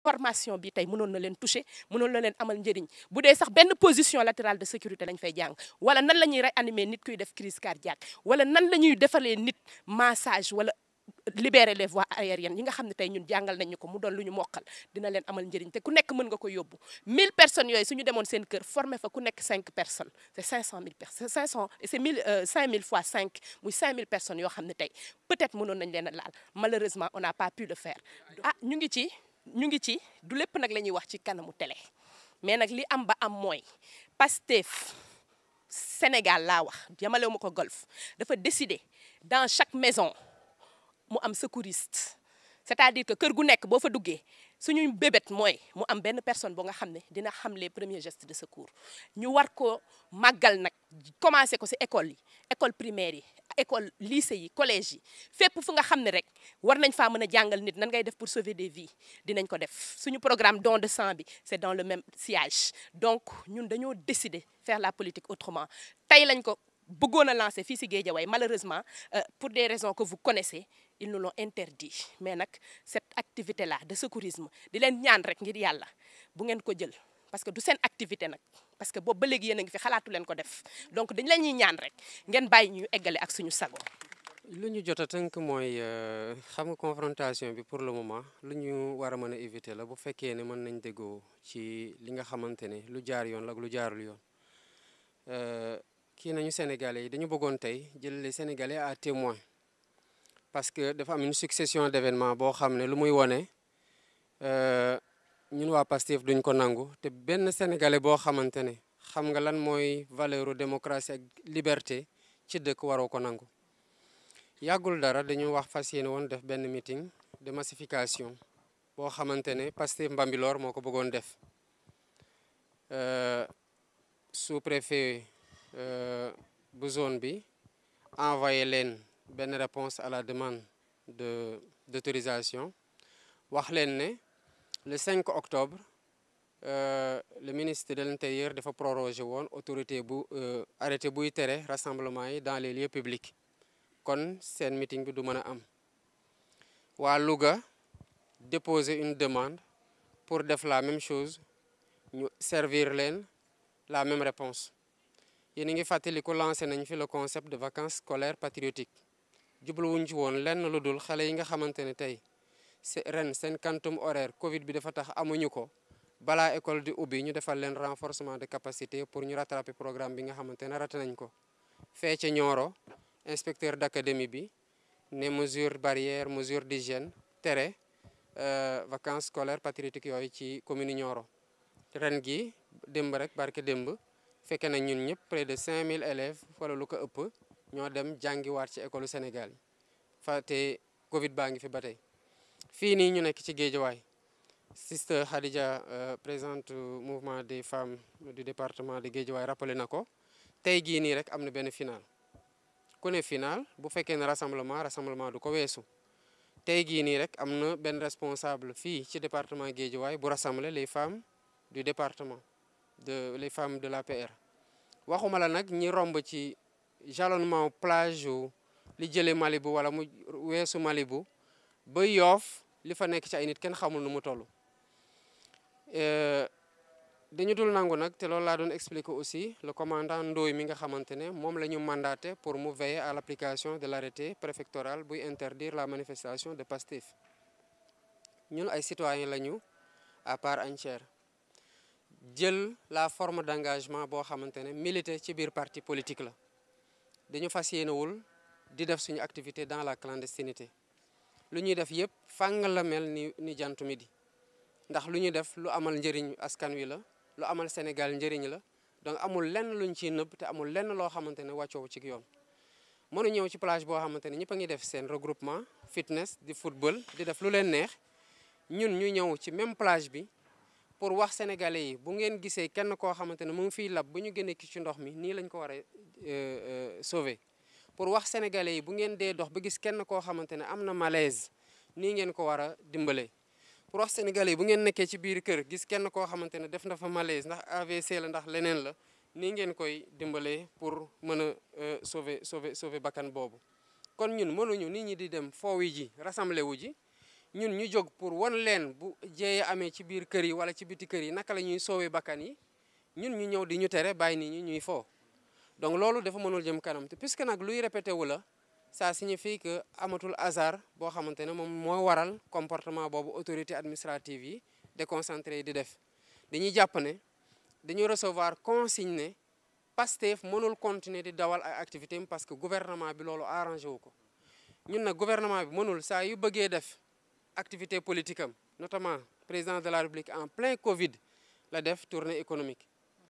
formation bi tey mënoon na leen toucher mënoon na leen amal njëriñ bu dee sax benn position latérale de sécurité lañ fay jàng wala nan la ñuy réanimer nit kuy def crise cardiaque wala nan la ñuy defalee nit massage wala libérer les voies aériennes yi nga xam ne tey ñun jàngal nañ ñu ko mu doon lu ñu mokkal dina leen amal njëriñ te ku nekk mën nga ko yóbbu 1000 personnes yooyu suñu demoon seen kër formé fa ku nekk 5 personnes c'est 500 000 personnes 500 c'est 1000 5000 fois 5 muy 5000 personnes yoo xam ne tey peut-être mënoon nañ leen a laal malheureusement on n'a pas pu le faire. ah ñu ngi ci ñu ngi ci du lépp nag la ñuy wax ci kanamu télé mais nag li am ba am mooy Pastef Sénégal laa wax jamalewu ma ko golf dafa décider dans chaque maison. mu am secouriste c'est-à-dire que kër gu nekk boo fa duggee suñu bébét mooy mu am benn personne boo nga xam ne dina xam les premiers gestes de secours ñu war ko màggal nag commencé ko ci école yi école primaire yi école lycée yi collège yi fépp fu nga xam ne rek war nañ faa mën a jàngal nit nan ngay def pour sauver des vies dinañ ko def suñu programme don de sang bi c'est dans le même sillage donc ñun dañoo décider faire la politique autrement tey lañ ko bëggoon a lancer fii ci Guédiawaye malheureusement euh, pour des raisons que vous connaissez ils nous l'ont interdit mais nag cette activité là de secourisme di leen ñaan rek ngir yàlla bu ngeen ko jël parce que du seen activité nag parce que boobu ba léegi yéen a ngi fi xalaatu leen ko def donc dañ la ñuy ñaan rek ngeen bàyyi ñu eggale ak suñu sago. lu ñu jot a tënk mooy xam nga confrontation bi pour le moment lu ñu war a mën a éviter la bu fekkee ne mën nañ déggoo ci li nga xamante ne lu jaar yoon la ak lu jaarul yoon. kii nañu sénégalais yi dañu bëggoon tey jël les sénégalais à témoin parce que dafa am une succession d'événements boo xam ne lu muy wone ñun waa Pastef duñ ko nangu te benn sénégalais boo xamante ne xam nga lan mooy valeur démocratie ak liberté ci dëkk waroo ko nangu yàggul dara dañu wax fas yéene woon def benn meeting de massification boo xamante ne Pastef Mbambilor moo ko bëggoon def sous-préfet bu zone bi envoyé leen benn réponse à la demande de d'autorisation wax leen ne le 5 octobre euh, le ministre de l'intérieur dafa prorogé woon autorité bu euh, arrêté buy tere rassemblement yi dans les lieux publics kon seen meeting bi du mën a am waa Louga déposer une demande pour def la même chose ñu servir leen la même réponse yéen a ngi fàttaliku lancé nañ fi le concept de vacances scolaires patriotiques jubluwuñ ci woon lenn lu dul xale yi nga xamante ne tey ren seen quantum horaire Covid bi dafa tax amuñu ko balaa école di ubbi ñu defal leen renforcement de capacité pour ñu rattraper programme bi nga xamante ne raté nañ ko. fee ca Nioro inspecteur d'académie bi ne mesure barrière mesure d'hygiène tere vacances scolaires patriotiques yooyu ci commune Nioro ren gi démb rek barke démb. fekkee nañ ñun ñëpp près de 5000 élèves wala lu ko ëpp ñoo dem jàngiwaat ci école Sénégal yi fa te Covid baa ngi fi ba tey fii nii ñu nekk ci Géejawaay sister Khadija présidente mouvement des femmes du département de Géejawaay rappelé na ko tey gii nii rek am na benn final ku ne final bu fekkee ne rassemblement rassemblement du ko weesu tey gii nii rek am na benn responsable fii ci département Géejawaay bu rassembler les femmes du département de les femmes de l'APR waxuma la nag ñi romb ci jalonnement plage yu li jëlee Malibu wala mu weesu Malibu ba yoof li fa nekk ci ay nit kenn xamul nu mu toll dañu dul nangu nag te loolu laa doon expliquer aussi le commandant Ndoye mi nga xamante ne moom la ñu mandaté pour mu veiller à l'application de l'arrêté préfectoral buy interdire la manifestation de Pastef ñun ay citoyens lañu à part entière jël la forme d'engagement boo xamante ne militer ci biir parti politique la dañu fas yéenewul di def suñu activité dans la clandestinité lu ñuy def yépp fàng la mel ni ni jantu midi ndax lu ñuy def lu amal njëriñ askan wi la lu amal Sénégal njëriñ la donc amul lenn luñ ciy nëbb te amul lenn loo xamante ne wàccoo ci yoon mënu ñëw ci plage boo xamante ne ñëpp a ngi def seen regroupement fitness di football di def lu leen neex ñun ñu ñëw ci même plage bi pour wax sénégalais yi bu ngeen gisee kenn koo xamante ne mu ngi fiy lab bu ñu génnee ki ci ndox mi nii lañ ko war a sauver pour wax sénégalais yi bu ngeen dee dox ba gis kenn koo xamante ne am na malaise nii ngeen ko war a dimbalee pour wax sénégalais yi bu ngeen nekkee ci biir kër gis kenn koo xamante ne def na fa malaise ndax AVC la ndax leneen la nii ngeen koy dimbalee pour mën a sauver sauver sauver bakkan boobu kon ñun mënuñu nit ñi di dem foowi ji rassemblé wu ji ñun ñu jóg pour wan leen bu jéeye amee ci biir kër yi wala ci biti kër yi naka la ñuy soowee bakkan yi ñun ñu ñëw di ñu tere bàyyi nit ñi ñuy foo donc loolu dafa mënul jëm kanam te puisque nag luy répété wu la ça signifie que amatul hasard boo xamante ne moom moo waral comportement boobu autorité administrative yi déconcentré yi di def dañuy jàpp ne dañuy recevoir consigne ne Pastef mënul continuer di dawal ay activité am parce que gouvernement bi loolu arrangé wu ko ñun nag gouvernement bi mënul saa yu bëggee def activité politique am notamment président de la République en plein Covid la def tournée économique